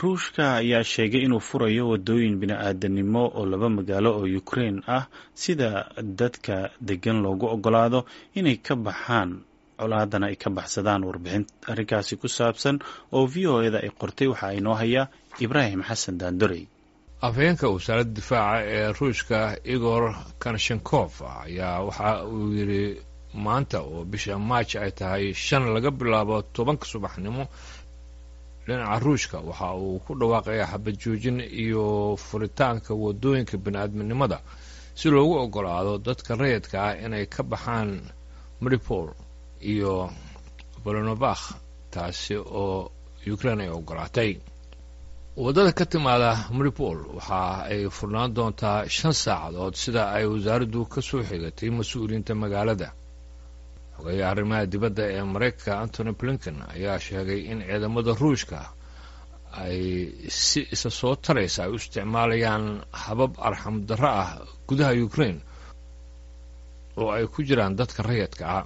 ruushka ayaa sheegay inuu furayo wadooyin bini-aadanimo oo laba magaalo oo ukraine ah sida dadka degan loogu ogolaado inay ka baxaan colaadana ay ka baxsadaan warbixin arrinkaasi ku saabsan oo v o eda ay qortay waxaa inoo haya ibraahim xasan daandorey afhayeenka wasaaradda difaaca ee ruushka igor kanshenkof ayaa waxa uu yidhi maanta oo bisha maaj ay tahay shan laga bilaabo tobanka subaxnimo dhinaca ruushka waxa uu ku dhawaaqayaa xabad joojin iyo furitaanka wadooyinka bini-aadminimada si loogu ogolaado dadka rayidka ah inay ka baxaan maripol iyo bolonovakh taasi oo ukraine ay ogolaatay waddada ka timaada maripol waxa ay furnaan doontaa shan saacadood sida ay wasaaraddu ka soo xigatay mas-uuliyiinta magaalada xogeeya arrimaha dibadda ee maraykanka antony blinken ayaa sheegay in ciidamada ruushka ay si isa soo taraysa ay u isticmaalayaan habab arxam darro ah gudaha ukraine oo ay ku jiraan dadka rayadka ah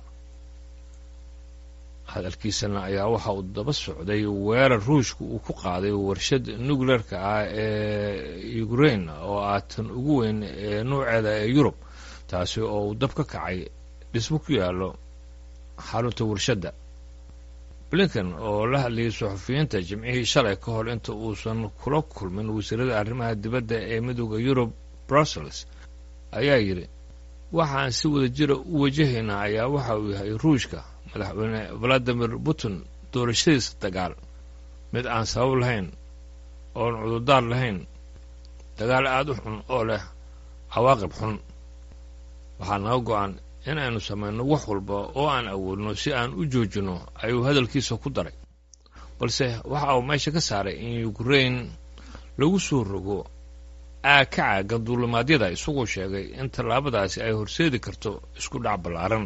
hadalkiisana ayaa waxa uu daba socday weerar ruushka uu ku qaaday warshad nucleerka ah ee ukraine oo ah tan ugu weyn ee nuuceeda ee yurub taasi oo uu dab ka kacay dhismo ku yaallo xarunta warshadda blinken oo la hadlayay suxufiyiinta jimcihii shalay ka hor inta uusan kula kulmin wasiirada arrimaha dibadda ee midooda yurub brussels ayaa yidhi waxaan si wada jira u wajahaynaa ayaa waxa uu yahay ruushka madaxweyne valadimir putin doorashadiisa dagaal mid aan sabab lahayn oon cudurdaar lahayn dagaal aada u xun oo leh cawaaqib xun waxaa naga go-an in aynu samayno wax walba oo aan awoodno si aan u joojinno ayuu hadalkiisa ku daray balse waxa uu meesha ka saaray in ukraine lagu soo rogo aag ka caagan duulimaadyada isagoo sheegay in tallaabadaasi ay horseedi karto isku dhac ballaaran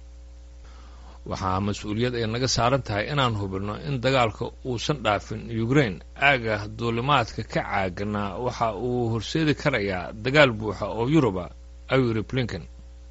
waxaa mas-uuliyad ay naga saaran tahay inaan hubinno in dagaalka uusan dhaafin ukraine aaga duulimaadka ka caagana waxa uu horseedi karayaa dagaal buuxa oo yuruba ayuu yidhi blinken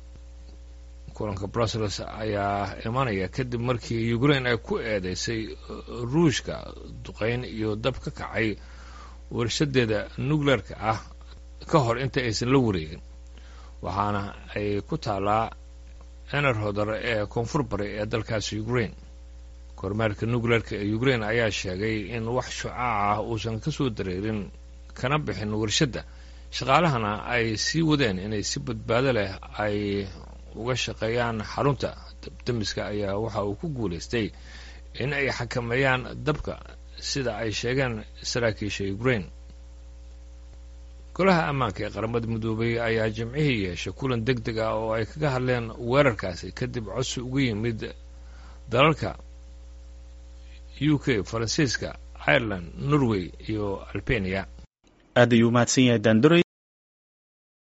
kulanka brussels ayaa imanaya kadib markii ukraine ay ku eedeysay ruushka duqayn iyo dab ka kacay warshadeeda nucleerka ah ka hor inta aysan la wareegin waxaana ay ku taallaa ener hodar ee koonfur bari ee dalkaasi ukraine kormeerka nucleerka ee ukraine ayaa sheegay in wax shucaac ah uusan ka soo dareerin kana bixin warshadda shaqaalahana ay sii wadeen inay si badbaado leh ay uga shaqeeyaan xarunta dabdamiska ayaa waxa uu ku guulaystay in ay xakameeyaan dabka sida ay sheegeen saraakiisha ukraine golaha ammaanka ee qaramada midoobay ayaa jimcihii yeeshay kulan deg deg ah oo ay kaga hadleen weerarkaasi kadib codsi uga yimid dalalka u k faransiiska ireland norway iyo albania aad ayuu mahadsan yahay daandorey